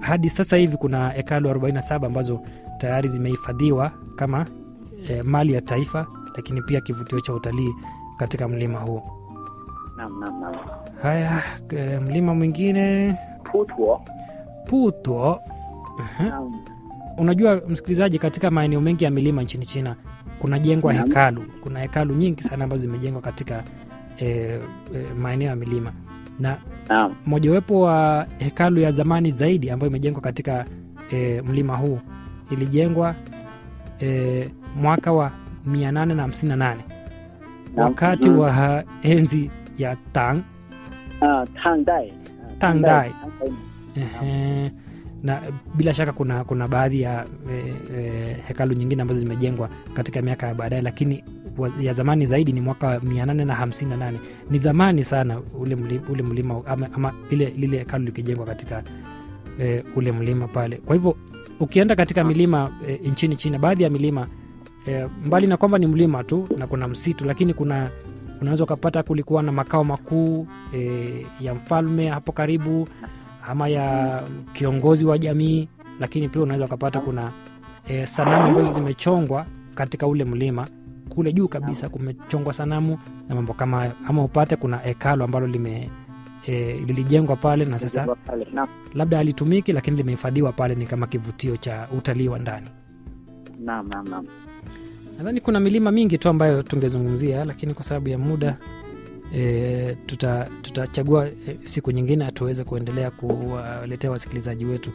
hadi sasa hivi kuna hekalu 47 ambazo tayari zimehifadhiwa kama e, mali ya taifa lakini pia kivutio cha utalii katika mlima huo naam naam naam haya e, mlima mwingine putuo putwo Aha. naam unajua msikilizaji katika maeneo mengi ya milima nchini china kunajengwa Naam. hekalu kuna hekalu nyingi sana ambazo zimejengwa katika e, e, maeneo ya milima na naam mojawapo wa hekalu ya zamani zaidi ambayo imejengwa katika e, mlima huu ilijengwa e, mwaka wa 858 Naam. wakati Mhm. wa enzi ya tang ah tangdai Tangdai. Tangdai. Ehe. na bila shaka kuna kuna baadhi ya e, e, hekalu nyingine ambazo zimejengwa katika miaka ya baadaye lakini wa- ya zamani zaidi ni mwaka wa 858 ni zamani sana ule mlima, ule mlima ama, ama lile, lile hekalu likijengwa katika e, ule mlima pale kwa hivyo ukienda katika milima e, nchini china baadhi ya milima e, mbali na kwamba ni mlima tu na kuna msitu lakini kuna unaweza ukapata kulikuwa na makao makuu e, ya mfalme hapo karibu ama ya kiongozi wa jamii lakini pia unaweza ukapata kuna e, sanamu ambazo zimechongwa katika ule mlima kule juu kabisa kumechongwa sanamu na mambo kama hayo ama upate kuna hekalo ambalo lime e, lilijengwa pale na sasa Pale. naam labda halitumiki lakini limehifadhiwa pale ni kama kivutio cha utalii wa ndani naam naam naam nadhani kuna milima mingi tu ambayo tungezungumzia lakini kwa sababu ya muda e, tuta- tutachagua e, siku nyingine tuweze kuendelea kuwaletea wasikilizaji wetu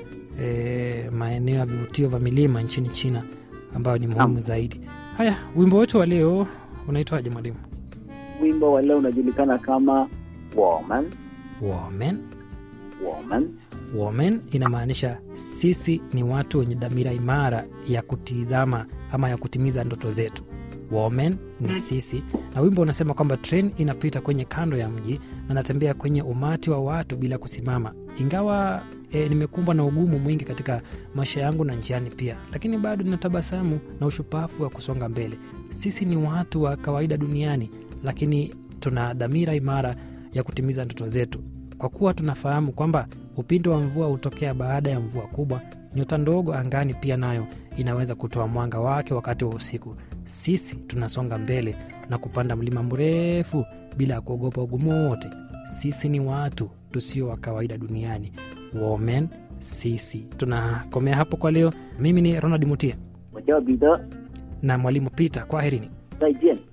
e, maeneo ya vivutio vya milima nchini china ambayo ni muhimu Naam. zaidi haya wimbo wetu wa leo unaitwaje mwalimu wimbo wa leo unajulikana kama woman woman woman woman inamaanisha sisi ni watu wenye dhamira imara ya kutizama ama ya kutimiza ndoto zetu woman ni sisi na wimbo unasema kwamba tren inapita kwenye kando ya mji na natembea kwenye umati wa watu bila kusimama ingawa e, nimekumbwa na ugumu mwingi katika maisha yangu na njiani pia lakini bado nina tabasamu na ushupafu wa kusonga mbele sisi ni watu wa kawaida duniani lakini tuna dhamira imara ya kutimiza ndoto zetu kwa kuwa tunafahamu kwamba upinde wa mvua hutokea baada ya mvua kubwa nyota ndogo angani pia nayo inaweza kutoa mwanga wake wakati wa usiku sisi tunasonga mbele na kupanda mlima mrefu bila ya kuogopa ugumu wote sisi ni watu tusio wa kawaida duniani women sisi tunakomea hapo kwa leo mimi ni ronald mutia 我叫彼得， na mwalimu peter kwaherini 再见。